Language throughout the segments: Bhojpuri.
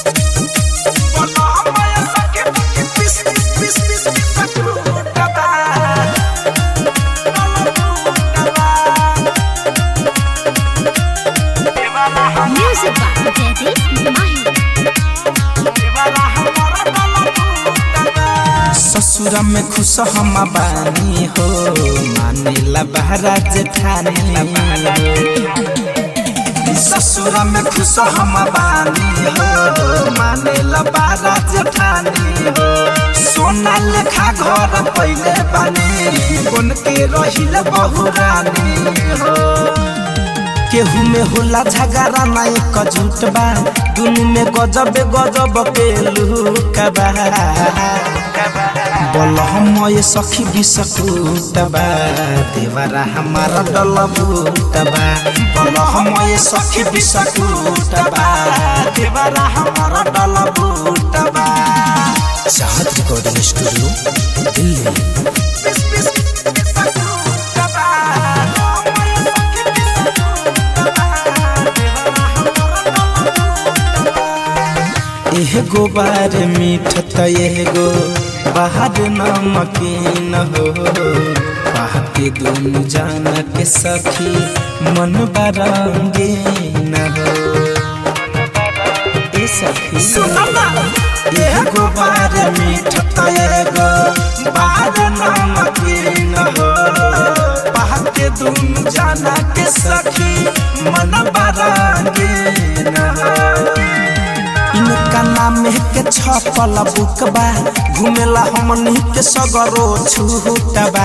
Music by Daddy Mahi. ससुर में खुश हम बानी हो मानेला बहरा जेठानी हो ससुर में खुश हम बानी हो मानेला बहरा जेठानी हो सोना लेखा घर पहले बानी बन के रहिल बहुरानी हो केहू में होला झगड़ा ना एक झूठ बा दुनु में गजब गजब के लुका बा बोल हम ये सखी बिसकुट बा देवरा हमारा डल बूट बा बोल हम ये सखी बिसकुट बा देवरा हमारा डल बूट बा चाहत रिकॉर्डिंग स्टूडियो दिल्ली एगो बार मीठ त एगो बाहर नमकीन हो पाके दुनु जान के सखी मन बरंगे न हो ए सखी एगो बार मीठ त एगो बाहर नमकीन हो पाके दुनु जान के सखी मन बरंगे न हो इनका नाम के छपल बुक बा घुमेला हमनी के सगरो छूट बा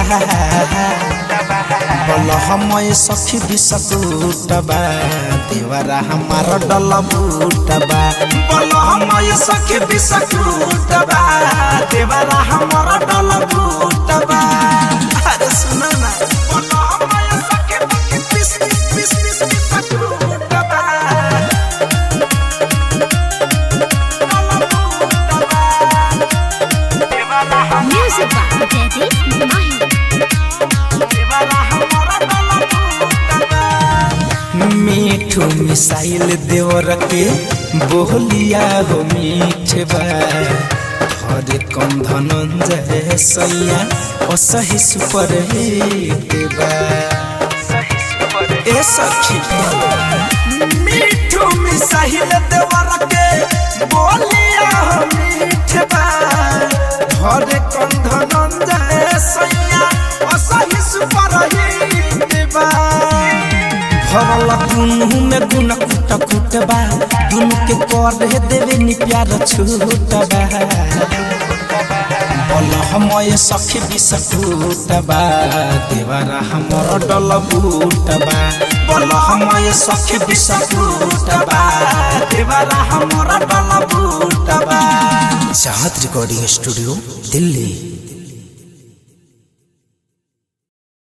बोल हम सखी बिसकुट बा देवरा हमार डल बूट बा बोल हम सखी बिसकुट बा देवरा हमार डल बूट बा अरे सुना ना बोल हम सखी बिस बिस बिस बिसकुट बा Music by Daddy Mahi. Mithu missile देवर के बोलिया हो मीठ बा हरे कम धनंजय सैया असही सुपर हिट बा ए सखी मीठू मिसाइल देवर के बोलिया हो मीठ बा हरे कम धनंजय सैया असही सुपर हिट बा भरल दुनु में गुन कुट कुट बा दुनु के कर देवे नि प्यार छूट बा बोल हम सखी बिसकुट बा देवरा हमर डल बूट बा बोल हम सखी बिसकुट बा देवरा हमर डल बूट बा चाहत रिकॉर्डिंग स्टूडियो दिल्ली